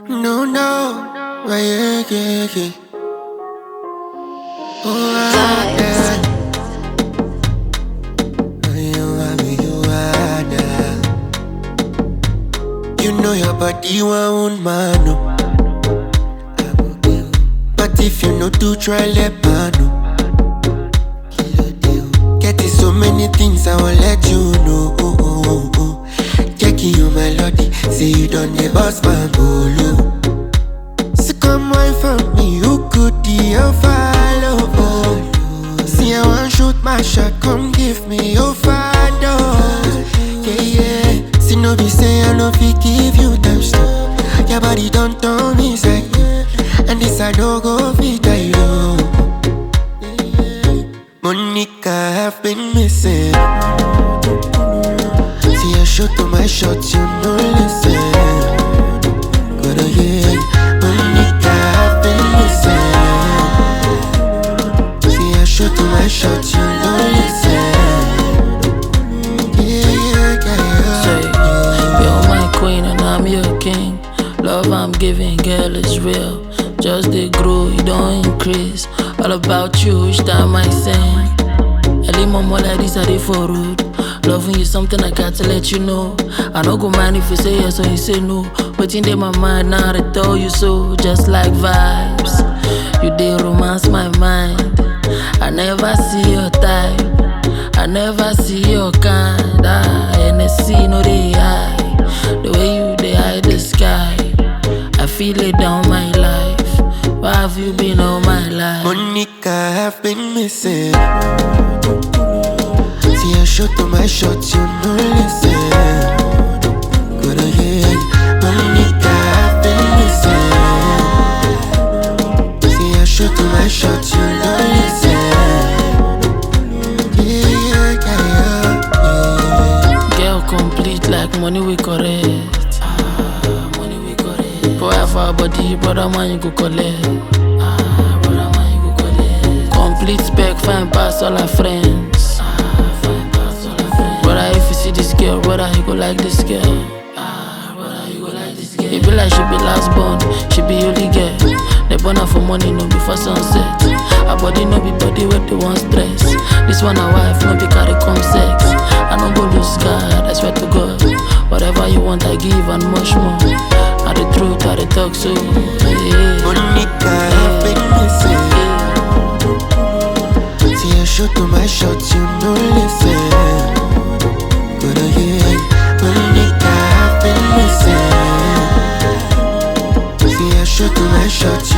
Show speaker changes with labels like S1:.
S1: No, no, why, yeah, yeah, yeah. Oh, ah, yeah. Oh, you are me, you are that. You know your body won't man, no. But if you know to try, let man know. Getting so many things, I will let you know. Oh, oh, oh, oh. Checking your melody, say you done the boss man bolo. So come wine for me, you could deal follow. Oh. See, I want shoot my shot, come give me your father. Yeah, yeah. See, no be say I no fit give you time stop. Your body don't turn me like and this I don't go fit I know. Monica, have been missing. See, I shoot to my shot, you no listen. But oh yeah, Monica, have been missing. See, I shoot to my shot, you no listen. Yeah, yeah, yeah,
S2: Say,
S1: yeah.
S2: you're my queen and I'm your king. Love I'm giving, girl, is real. Just they grow, you don't increase. All about you each time I sing. Early mama like this, I dey for road. Loving you something I got to let you know. I no go mind if you say yes or you say no. But in my mind now, I tell you so. Just like vibes, you dey romance my mind. I never see your type. I never see your kind. Ah, NSC no dey high. The way you dey hide the sky, I feel it down my life. Where have you been all my life?
S1: Monica, have been missing. See, I shot to my shot, you no listen. Good on yeah, Monica, have been missing. See, I shot to my shot, you no listen. Yeah, yeah, yeah, yeah.
S2: Girl complete like money we correct. Ah, money we correct. Boy, have our body, brother man you go collect. Ah, brother man you go collect. Complete spec, fine pass all our friends. Ah, fine pass all our friends. Brother, if you see this girl, brother, you go like this girl. Ah, brother, you go like this girl. It be like she be last born, she be only girl. They born her for money, no be for sunset. Her body no be body where they want stress. This one a wife, no be carry come sex. I no go lose God, I swear to God. Whatever you want, I give and much more. I the truth, I the talk so. Yeah.
S1: Monica, have been missing. See, I shot to my shot, you no listen. Good on yeah, Monica, have been missing. See, I shot to my shot,